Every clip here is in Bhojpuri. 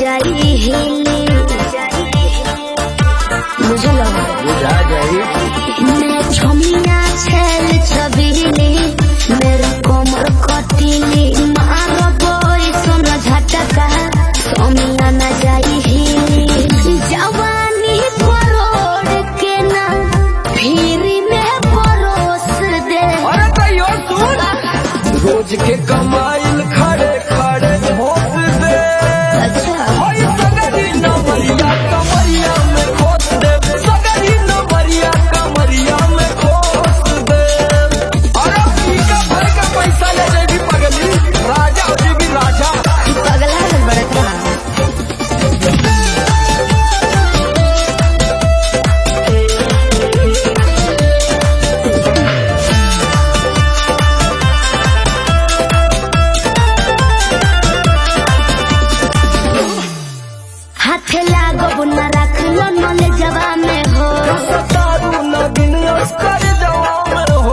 जाई हिली बुझल बुझा जाई मैं छमिया छेल छबीली मेरा कोमर कटिली मार बोई सुन झटका सोमिया न जाई हिली जवानी परोड़ के ना फिर में परोस दे अरे तैयो सुन रोज के कमाइल खड़े खड़े भोस दे अच्छा होई सगरी नमरिया कमरिया में खोस दे सगरी नमरिया कमरिया में खोस दे अरे पीका भर का पैसा ले जेबी पगली राजा हो जेबी राजा पगला है बड़का हाथ लागो न रख लो नले जवा में हो सतारू न दिन कर जवान हो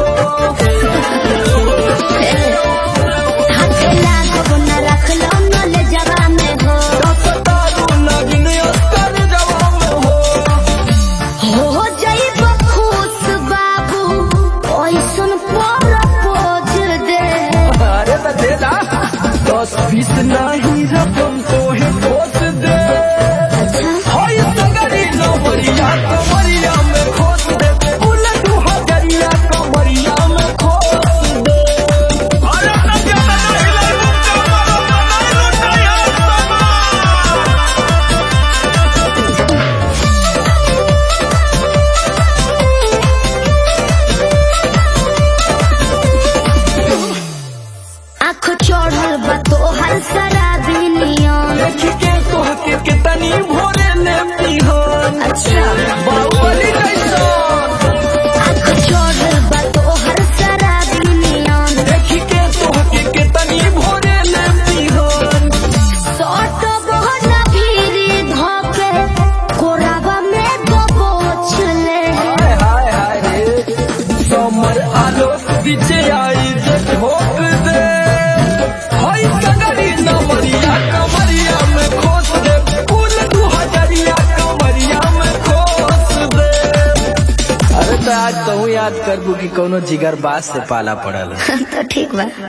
हाथ लागो न रख लो नले जवा में हो सतारू न दिन कर जवान हो हो जाइब खुश बाबू ओइसन पर पोज दे अरे तो दे दा दस बीस नहीं रकम तो है खोस दे होई सगरी नमरिया कमरिया में खोस दे उलट हजरिया कमरिया में खोस दे अरे ना जाना नहीं लगा कमरो नहीं लुटाया आँख चढ़ल बा तोहर शराबी नियन देख के तोहके कितनी भोरे ने पिहन अच्छा बाहुबली जैसन आँख चढ़ल बा तोहर शराबी नियन देख के तोहके कितनी भोरे ने पिहन सट बहना भीरी धके कोराबा में दबोच ले हाय हाय हाय रे समर आलो पीछे आई जे ठोक दे हाय सगरी नमरिया कमरिया में खोस दे फूल दू हजरिया कमरिया में खोस दे अरे तो आज कहूँ याद कर दू कि कोनो जिगर बास से पाला पड़ल तो ठीक बा